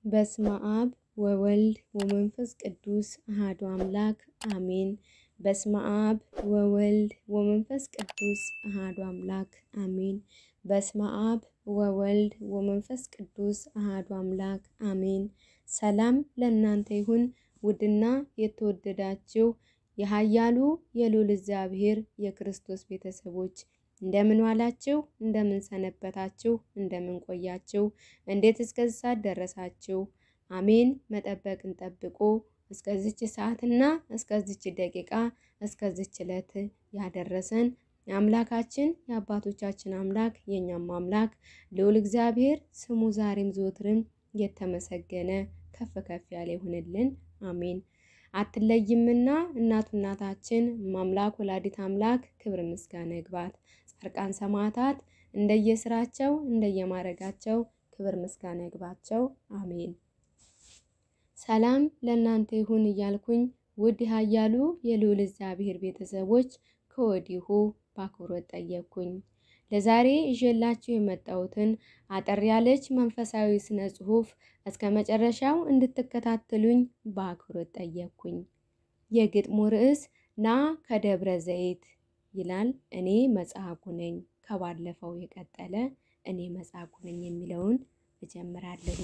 በስመ አብ ወወልድ ወመንፈስ ቅዱስ አሃዱ አምላክ አሜን። በስመ አብ ወወልድ ወመንፈስ ቅዱስ አሃዱ አምላክ አሜን። በስመ አብ ወወልድ ወመንፈስ ቅዱስ አሃዱ አምላክ አሜን። ሰላም ለእናንተ ይሁን ውድና የተወደዳችሁ የኃያሉ የልዑል እግዚአብሔር የክርስቶስ ቤተሰቦች እንደምን ዋላችሁ? እንደምን ሰነበታችሁ? እንደምን ቆያችሁ? እንዴት እስከዚህ ሰዓት ደረሳችሁ? አሜን። መጠበቅን ጠብቆ እስከዚች ሰዓትና እስከዚች ደቂቃ እስከዚች ዕለት ያደረሰን አምላካችን የአባቶቻችን አምላክ የእኛም አምላክ ልዑል እግዚአብሔር ስሙ ዛሬም ዘወትርም የተመሰገነ ከፍ ከፍ ያለ ይሁንልን። አሜን። አትለይምና እናቱ እናታችን ማምላክ ወላዲት አምላክ ክብር ምስጋና ይግባት። ጻድቃን ሰማዕታት እንደየስራቸው እንደየማረጋቸው ክብር ምስጋና ይግባቸው። አሜን። ሰላም ለእናንተ ይሁን እያልኩኝ ውድ ኃያሉ የልዑል እግዚአብሔር ቤተሰቦች ከወዲሁ በአክብሮት ጠየቅኩኝ። ለዛሬ ይዤላችሁ የመጣሁትን አጠር ያለች መንፈሳዊ ስነ ጽሑፍ እስከ መጨረሻው እንድትከታተሉኝ በአክብሮት ጠየቅኩኝ። የግጥሙ ርዕስ ና ከደብረ ዘይት ይላል። እኔ መጽሐፉ ነኝ። ከባለፈው የቀጠለ እኔ መጽሐፉ ነኝ የሚለውን እጀምራለሁ።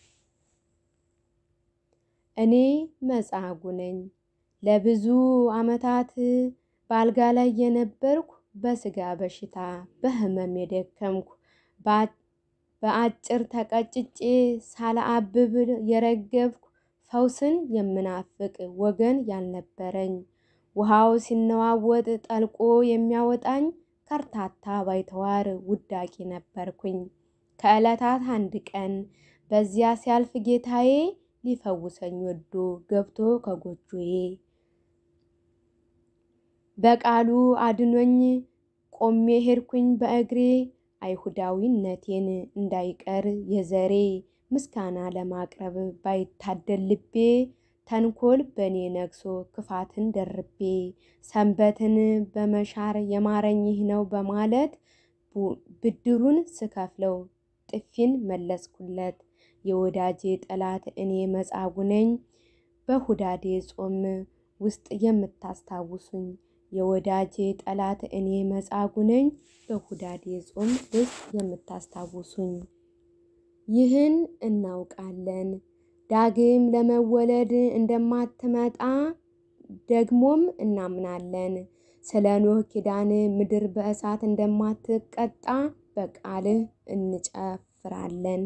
እኔ መጽሐፉ ነኝ። ለብዙ ዓመታት በአልጋ ላይ የነበርኩ በስጋ በሽታ በህመም የደከምኩ በአጭር ተቀጭጬ ሳላአብብ የረገፍኩ ፈውስን የምናፍቅ ወገን ያልነበረኝ ውሃው ሲነዋወጥ ጠልቆ የሚያወጣኝ ከርታታ ባይተዋር ውዳቂ ነበርኩኝ። ከዕለታት አንድ ቀን በዚያ ሲያልፍ ጌታዬ ሊፈውሰኝ ወዶ ገብቶ ከጎጆዬ በቃሉ አድኖኝ ቆሜ ሄድኩኝ በእግሬ አይሁዳዊነቴን እንዳይቀር የዘሬ ምስጋና ለማቅረብ ባይታደል ልቤ ተንኮል በእኔ ነግሶ ክፋትን ደርቤ ሰንበትን በመሻር የማረኝ ይህ ነው በማለት ብድሩን ስከፍለው ጥፊን መለስኩለት። የወዳጄ ጠላት እኔ መጻጉ ነኝ በሁዳዴ ጾም ውስጥ የምታስታውሱኝ የወዳጄ ጠላት እኔ መጻጉ ነኝ በሁዳዴ ጾም ውስጥ የምታስታውሱኝ። ይህን እናውቃለን ዳግም ለመወለድ እንደማትመጣ ደግሞም እናምናለን። ስለ ኖህ ኪዳን ምድር በእሳት እንደማትቀጣ በቃልህ እንጨፍራለን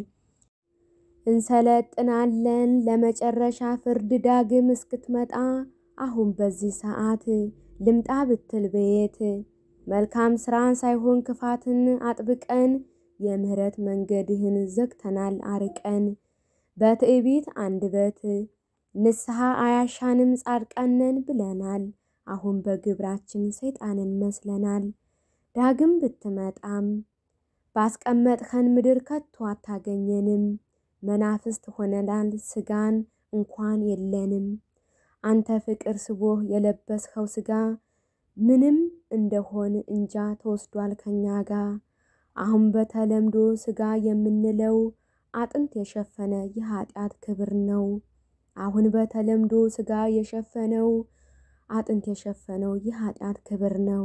እንሰለጥናለን ለመጨረሻ ፍርድ ዳግም እስክትመጣ አሁን በዚህ ሰዓት ልምጣ ብትል በየት መልካም ስራን ሳይሆን ክፋትን አጥብቀን የምህረት መንገድህን ዘግተናል አርቀን በትዕቢት አንደበት ንስሐ አያሻንም ጻድቃነን ብለናል። አሁን በግብራችን ሰይጣንን መስለናል። ዳግም ብትመጣም ባስቀመጥኸን ምድር ከቶ አታገኘንም። መናፍስት ሆነናል ስጋን እንኳን የለንም። አንተ ፍቅር ስቦህ የለበስኸው ስጋ ምንም እንደሆን እንጃ ተወስዷል ከኛ ጋር። አሁን በተለምዶ ስጋ የምንለው አጥንት የሸፈነ የኃጢአት ክብር ነው። አሁን በተለምዶ ስጋ የሸፈነው አጥንት የሸፈነው የኃጢአት ክብር ነው።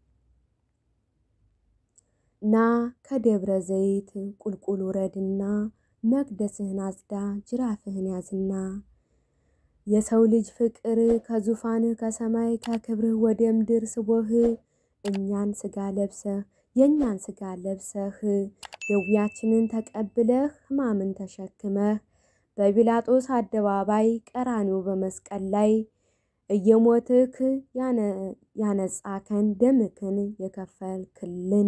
ና ከደብረ ዘይት ቁልቁል ውረድና መቅደስህን አጽዳ ጅራፍህን ያዝና የሰው ልጅ ፍቅር ከዙፋንህ ከሰማይ ከክብርህ ወደ ምድር ስቦህ እኛን ስጋ ለብሰህ የእኛን ስጋ ለብሰህ ደዌያችንን ተቀብለህ ሕማምን ተሸክመህ በጲላጦስ አደባባይ ቀራንዮ በመስቀል ላይ እየሞትክ ያነጻከን ደምክን የከፈልክልን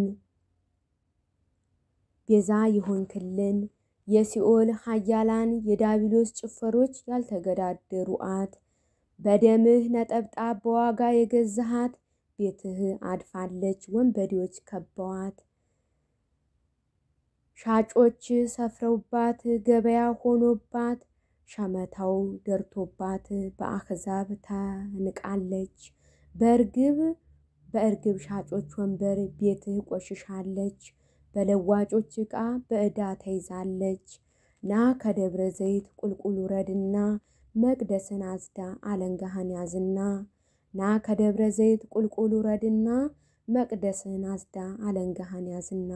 ቤዛ የሆንክልን የሲኦል ኃያላን የዳቢሎስ ጭፈሮች ያልተገዳደሩአት በደምህ ነጠብጣብ በዋጋ የገዛሃት ቤትህ አድፋለች ወንበዴዎች ከበዋት። ሻጮች ሰፍረውባት ገበያ ሆኖባት ሸመታው ደርቶባት በአሕዛብ ተንቃለች። በእርግብ በእርግብ ሻጮች ወንበር ቤትህ ቆሽሻለች። በለዋጮች ዕቃ በዕዳ ተይዛለች። ና ከደብረ ዘይት ቁልቁል ውረድና መቅደስን አጽዳ አለንጋህን ያዝና ና ከደብረ ዘይት ቁልቁል ውረድና መቅደስን አጽዳ አለንጋህን ያዝና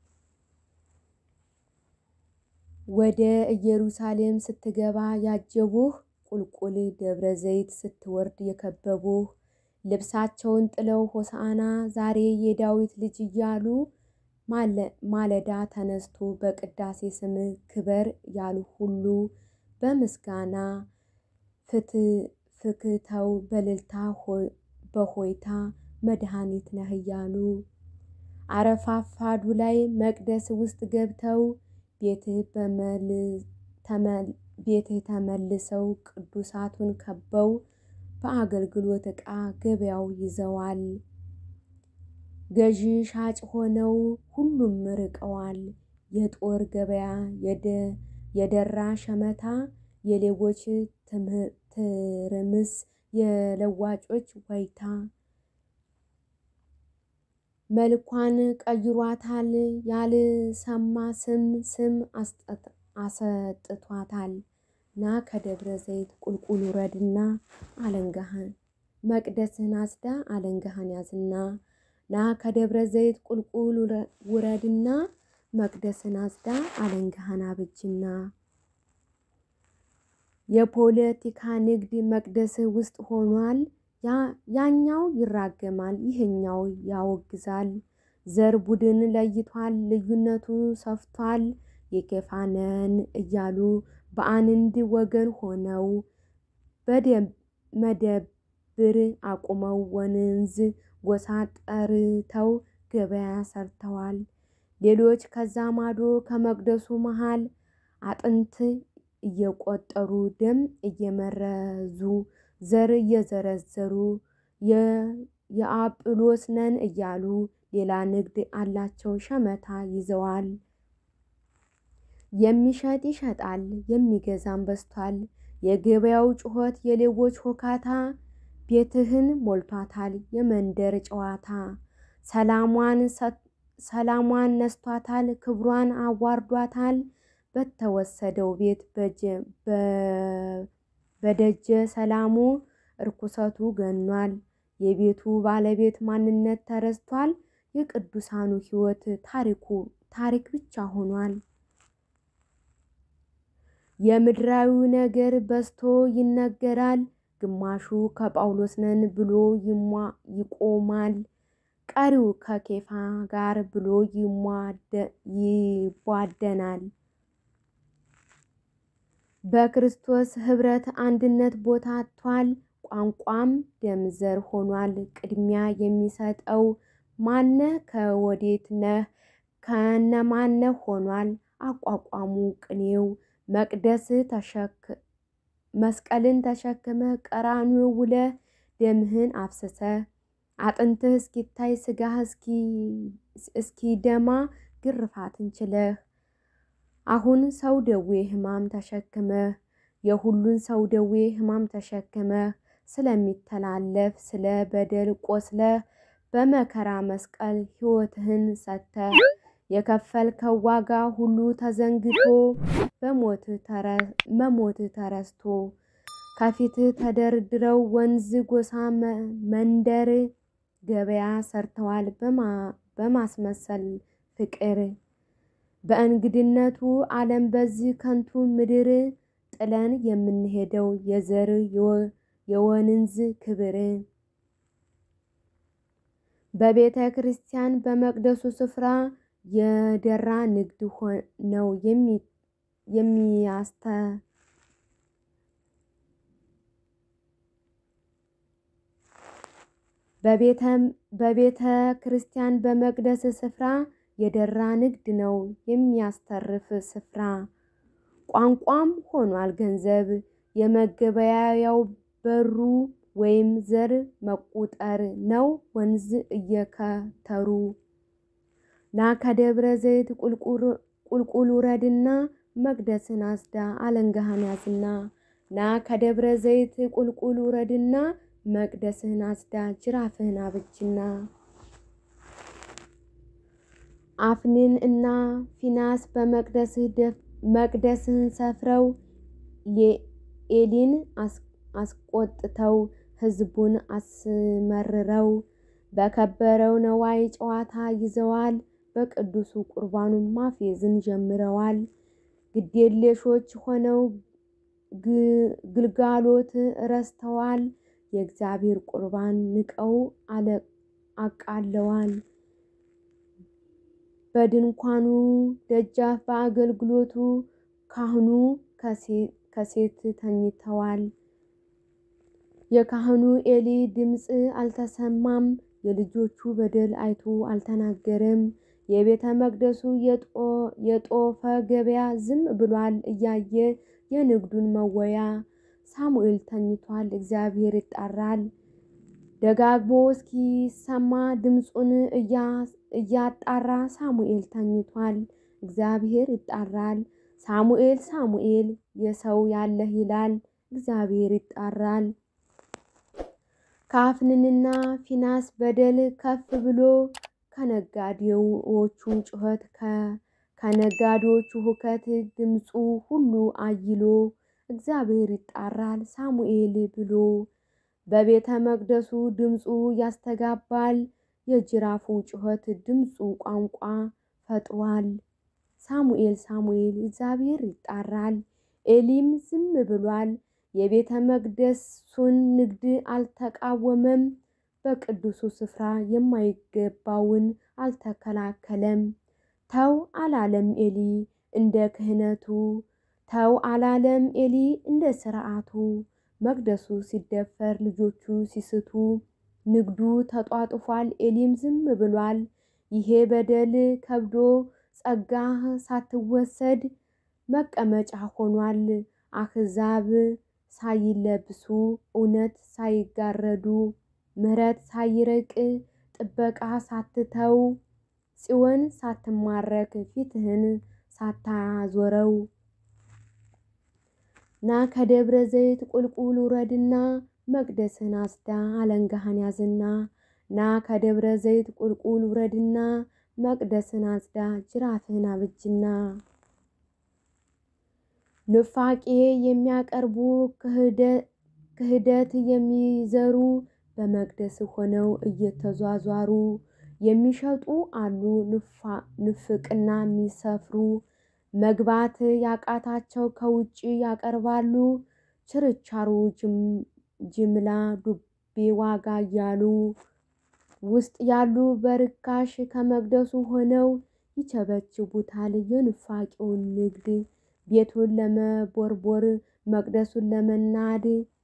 ወደ ኢየሩሳሌም ስትገባ ያጀቡህ ቁልቁል ደብረ ዘይት ስትወርድ የከበቡህ ልብሳቸውን ጥለው ሆሳዕና ዛሬ የዳዊት ልጅ እያሉ ማለዳ ተነስቶ በቅዳሴ ስም ክበር ያሉ ሁሉ በምስጋና ፍክተው በልልታ በሆይታ መድኃኒት ነህ እያሉ አረፋፋዱ ላይ መቅደስ ውስጥ ገብተው ቤትህ ተመልሰው ቅዱሳቱን ከበው በአገልግሎት ዕቃ ገበያው ይዘዋል። ገዢ ሻጭ ሆነው ሁሉም ርቀዋል። የጦር ገበያ የደራ ሸመታ የሌቦች ትርምስ የለዋጮች ዋይታ መልኳን ቀይሯታል ያልሰማ ስም ስም አሰጥቷታል። ና ከደብረ ዘይት ቁልቁል ውረድና አለንጋህን መቅደስህን አጽዳ አለንጋህን ያዝና ና ከደብረ ዘይት ቁልቁል ውረድና መቅደስን አጽዳ አለንጋህን አብጅና የፖለቲካ ንግድ መቅደስህ ውስጥ ሆኗል። ያኛው ይራገማል ይህኛው ያወግዛል። ዘር ቡድን ለይቷል ልዩነቱ ሰፍቷል። የኬፋነን እያሉ በአንድ ወገን ሆነው መደብር አቁመው ወንዝ ጎሳ ጠርተው ገበያ ሰርተዋል። ሌሎች ከዛ ማዶ ከመቅደሱ መሃል አጥንት እየቆጠሩ ደም እየመረዙ ዘር እየዘረዘሩ የአጵሎስ ነን እያሉ ሌላ ንግድ አላቸው ሸመታ ይዘዋል። የሚሸጥ ይሸጣል የሚገዛም በዝቷል። የገበያው ጩኸት የሌቦች ሆካታ ቤትህን ሞልቷታል የመንደር ጨዋታ ሰላሟን ሰላሟን ነስቷታል ክብሯን አዋርዷታል። በተወሰደው ቤት በደጀ ሰላሙ እርኩሰቱ ገኗል። የቤቱ ባለቤት ማንነት ተረስቷል። የቅዱሳኑ ሕይወት ታሪኩ ታሪክ ብቻ ሆኗል። የምድራዊው ነገር በዝቶ ይነገራል። ግማሹ ከጳውሎስ ነን ብሎ ይቆማል። ቀሪው ከኬፋ ጋር ብሎ ይቧደናል። በክርስቶስ ኅብረት አንድነት ቦታ አጥቷል። ቋንቋም ደም ዘር ሆኗል። ቅድሚያ የሚሰጠው ማነህ ከወዴት ነህ ከነማነህ ሆኗል። አቋቋሙ ቅኔው መቅደስ መስቀልን ተሸክመ ቀራንዮ ውለህ ደምህን አፍስሰህ አጥንትህ እስኪታይ ስጋህ እስኪደማ ግርፋትን ችለህ አሁን ሰው ደዌ ሕማም ተሸክመህ የሁሉን ሰው ደዌ ሕማም ተሸክመህ ስለሚተላለፍ ስለ በደል ቆስለህ በመከራ መስቀል ሕይወትህን ሰጥተህ የከፈልከው ዋጋ ሁሉ ተዘንግቶ መሞትህ ተረስቶ ከፊትህ ተደርድረው ወንዝ ጎሳ መንደር ገበያ ሰርተዋል በማስመሰል ፍቅር በእንግድነቱ ዓለም በዚህ ከንቱ ምድር ጥለን የምንሄደው የዘር የወንዝ ክብር በቤተ ክርስቲያን በመቅደሱ ስፍራ የደራ ንግድ ነው የሚያስተ በቤተ ክርስቲያን በመቅደስ ስፍራ የደራ ንግድ ነው የሚያስተርፍ ስፍራ። ቋንቋም ሆኗል ገንዘብ የመገበያያው በሩ ወይም ዘር መቁጠር ነው ወንዝ እየከተሩ ና ከደብረ ዘይት ቁልቁል ውረድና መቅደስን አጽዳ አለንጋህን ያዝና ና ከደብረ ዘይት ቁልቁል ውረድና መቅደስህን አጽዳ ጅራፍህን አብጅና አፍኒን እና ፊናስ በመቅደስህ መቅደስን ሰፍረው ኤሊን አስቆጥተው ሕዝቡን አስመርረው በከበረው ነዋይ ጨዋታ ይዘዋል። በቅዱሱ ቁርባኑን ማፌዝን ጀምረዋል። ግዴለሾች ሆነው ግልጋሎት ረስተዋል። የእግዚአብሔር ቁርባን ንቀው አቃለዋል። በድንኳኑ ደጃፍ በአገልግሎቱ ካህኑ ከሴት ተኝተዋል። የካህኑ ኤሊ ድምፅ አልተሰማም። የልጆቹ በደል አይቶ አልተናገረም። የቤተ መቅደሱ የጦፈ ገበያ ዝም ብሏል እያየ የንግዱን መወያ። ሳሙኤል ተኝቷል፣ እግዚአብሔር ይጣራል። ደጋግሞ እስኪሰማ ድምፁን እያጣራ ሳሙኤል ተኝቷል፣ እግዚአብሔር ይጣራል። ሳሙኤል ሳሙኤል የሰው ያለህ ይላል፣ እግዚአብሔር ይጣራል። ከአፍንንና ፊናስ በደል ከፍ ብሎ ከነጋዴዎቹ ጩኸት ከነጋዴዎቹ ሁከት ድምፁ ሁሉ አይሎ እግዚአብሔር ይጣራል ሳሙኤል ብሎ በቤተ መቅደሱ ድምፁ ያስተጋባል። የጅራፉ ጩኸት ድምፁ ቋንቋ ፈጥሯል። ሳሙኤል ሳሙኤል እግዚአብሔር ይጣራል። ኤሊም ዝም ብሏል። የቤተ መቅደሱን ንግድ አልተቃወመም። በቅዱሱ ስፍራ የማይገባውን አልተከላከለም። ተው አላለም ኤሊ እንደ ክህነቱ፣ ተው አላለም ኤሊ እንደ ስርዓቱ። መቅደሱ ሲደፈር ልጆቹ ሲስቱ ንግዱ ተጧጡፏል። ኤሊም ዝም ብሏል። ይሄ በደል ከብዶ ጸጋህ ሳትወሰድ መቀመጫ ሆኗል። አሕዛብ ሳይለብሱ እውነት ሳይጋረዱ ምሕረት ሳይርቅ ጥበቃ ሳትተው ጽዮን ሳትማረክ ፊትህን ሳታዞረው ና ከደብረ ዘይት ቁልቁል ውረድና መቅደስን አስዳ አለንጋህን ያዝና ና ከደብረ ዘይት ቁልቁል ውረድና መቅደስን አጽዳ ጅራፍህን አብጅና ኑፋቄ የሚያቀርቡ ክህደት የሚዘሩ በመቅደስ ሆነው እየተዟዟሩ የሚሸጡ አሉ ንፍቅና የሚሰፍሩ መግባት ያቃታቸው ከውጭ ያቀርባሉ ችርቻሩ ጅምላ ዱቤ ዋጋ እያሉ ውስጥ ያሉ በርካሽ ከመቅደሱ ሆነው ይቸበችቡታል የኑፋቄውን ንግድ ቤቱን ለመቦርቦር መቅደሱን ለመናድ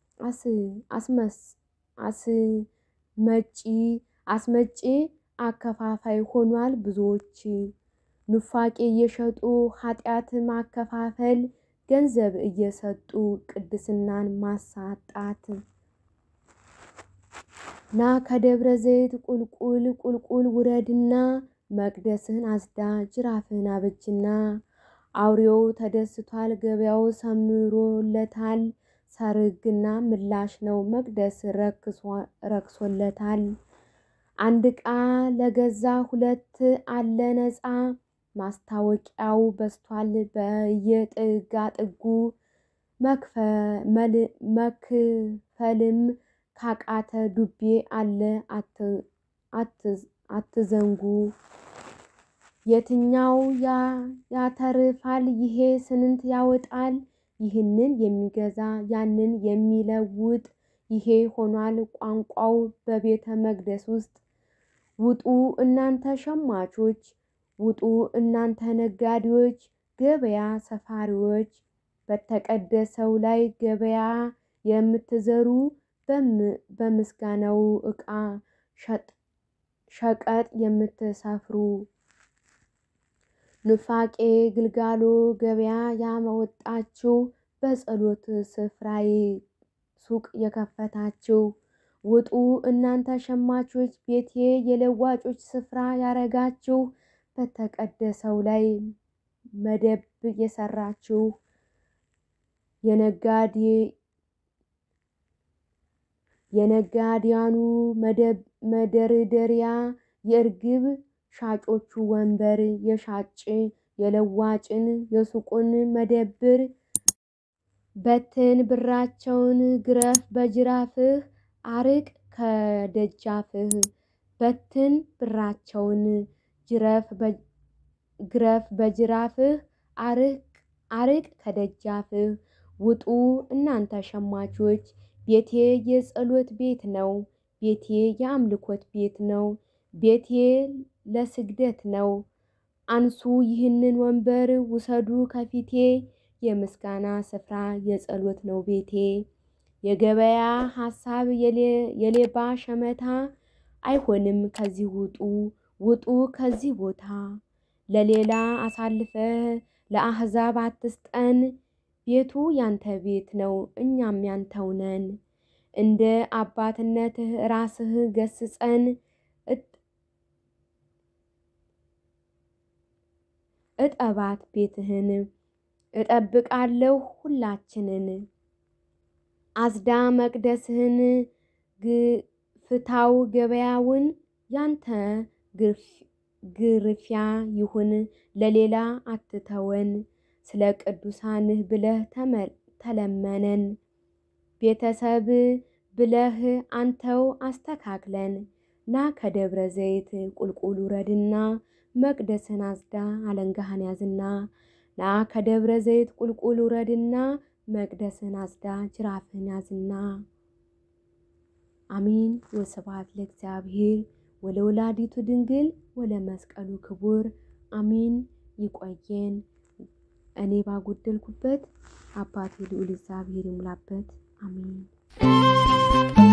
አስመጪ አስመጪ አከፋፋይ ሆኗል ብዙዎች ኑፋቄ እየሸጡ ኃጢአት ማከፋፈል ገንዘብ እየሰጡ ቅድስናን ማሳጣት ና ከደብረ ዘይት ቁልቁል ቁልቁል ውረድና መቅደስህን አስዳ ጅራፍህን አበጅና አውሬው ተደስቷል ገበያው ሰምሮለታል ሰርግና ምላሽ ነው መቅደስ ረክሶለታል። አንድ ዕቃ ለገዛ ሁለት አለ ነፃ ማስታወቂያው በስቷል በየጥጋ ጥጉ መክፈልም ካቃተ ዱቤ አለ አትዘንጉ። የትኛው ያተርፋል ይሄ ስንት ያወጣል? ይህንን የሚገዛ ያንን የሚለውጥ ይሄ ሆኗል ቋንቋው በቤተ መቅደስ ውስጥ። ውጡ እናንተ ሸማቾች፣ ውጡ እናንተ ነጋዴዎች፣ ገበያ ሰፋሪዎች፣ በተቀደሰው ላይ ገበያ የምትዘሩ በምስጋናው ዕቃ ሸቀጥ የምትሰፍሩ ኑፋቄ ግልጋሎ ገበያ ያመወጣችሁ በጸሎት ስፍራዬ ሱቅ የከፈታችሁ ውጡ እናንተ ሸማቾች ቤቴ የለዋጮች ስፍራ ያረጋችሁ በተቀደሰው ላይ መደብ የሰራችሁ የነጋዴ የነጋዴያኑ መደርደሪያ የእርግብ ሻጮቹ ወንበር የሻጭ የለዋጭን የሱቁን መደብር በትን ብራቸውን ግረፍ በጅራፍህ አርቅ ከደጃፍህ በትን ብራቸውን ጅረፍ ግረፍ በጅራፍህ አርቅ አርቅ ከደጃፍህ ውጡ እናንተ ሸማቾች ቤቴ የጸሎት ቤት ነው። ቤቴ የአምልኮት ቤት ነው። ቤቴ ለስግደት ነው። አንሱ ይህንን ወንበር ውሰዱ ከፊቴ የምስጋና ስፍራ የጸሎት ነው ቤቴ። የገበያ ሀሳብ የሌባ ሸመታ አይሆንም ከዚህ ውጡ ውጡ ከዚህ ቦታ ለሌላ አሳልፈህ ለአህዛብ አትስጠን። ቤቱ ያንተ ቤት ነው እኛም ያንተው ነን። እንደ አባትነትህ ራስህ ገስጸን። እጠባት ቤትህን እጠብቃለሁ ሁላችንን አዝዳ መቅደስህን ፍታው ገበያውን ያንተ ግርፊያ ይሁን ለሌላ አትተወን። ስለ ቅዱሳንህ ብለህ ተለመነን ቤተሰብ ብለህ አንተው አስተካክለን። ና ከደብረ ዘይት ቁልቁል ውረድና መቅደስን አዝዳ አለንጋህን ያዝና ና ከደብረ ዘይት ቁልቁል ውረድና መቅደስን አዝዳ ጅራፍህን ያዝና። አሚን ወስብሐት ለእግዚአብሔር ወለወላዲቱ ድንግል ወለመስቀሉ ክቡር አሚን። ይቆየን። እኔ ባጎደልኩበት አባቴ ልዑል እግዚአብሔር ይሙላበት። አሚን